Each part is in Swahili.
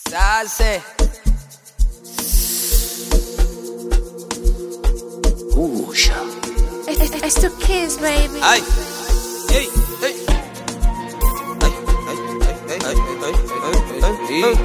Sase. Usha. It's, it's the kids, baby. Ay. Hey, hey. Ay, ay, ay, ay, ay, ay, ay, ay, ay.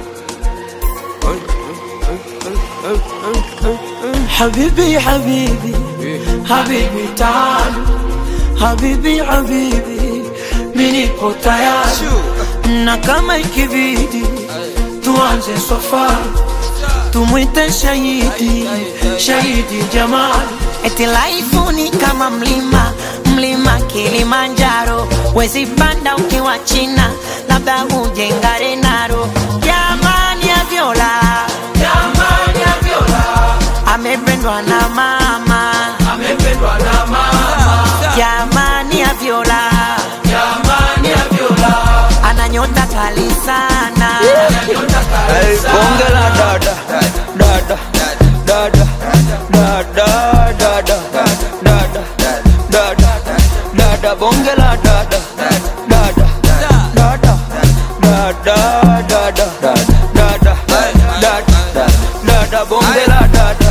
حبيبي حبيبي حبيبي تعال حبيبي حبيبي minipo tayari Shoo. na kama ikibidi tuanze safari tumwite shahidi shahidi jamani Eti laifu ni kama mlima, mlima Kilimanjaro, wezi panda ukiwa China, labda uje Ngarenaro. Jamani ya Viola, jamani ya viola amependwa na mama. amependwa na mama Jamani ya Viola, jamani ya viola ana nyota kali sana. Hey, bonge la dada dada dada dada dada dada dada dada bonge la dada dada dada dada dada dada dada dada bonge la dada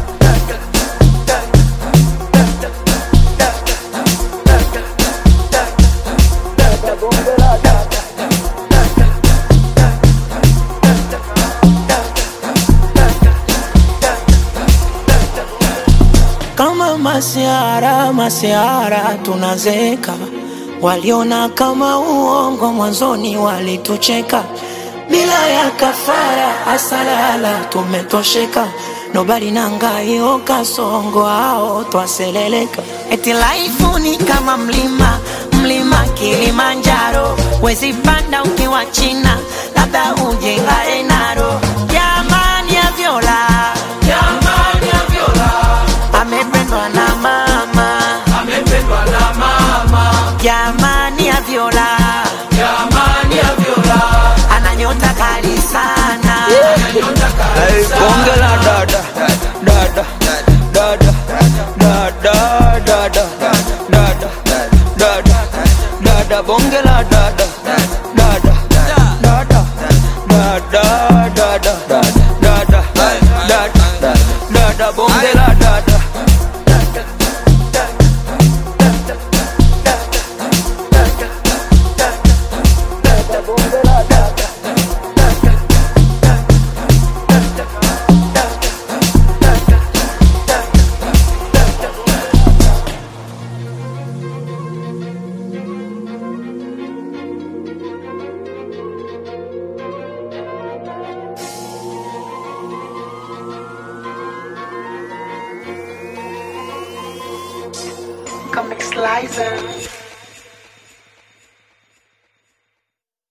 kama masiara masiara tunazeka waliona kama uongo mwanzoni walitucheka bila ya kafara asalala tumetosheka nobali nangaio kasongo ao twaseleleka Eti laifu ni kama mlima, mlima Kilimanjaro, wezi panda ukiwa China, labda uje Ngarenaro. Jamani ya Viola, jamani ya viola amependwa na mama. amependwa na mama Jamani ya Viola, jamani ya viola ana nyota kali sana. Hey, bonge la dada dada dada dada dada dada dada dada bonge la dada dada dada dada dada dada dada dada bonge la dada Comic Slicer.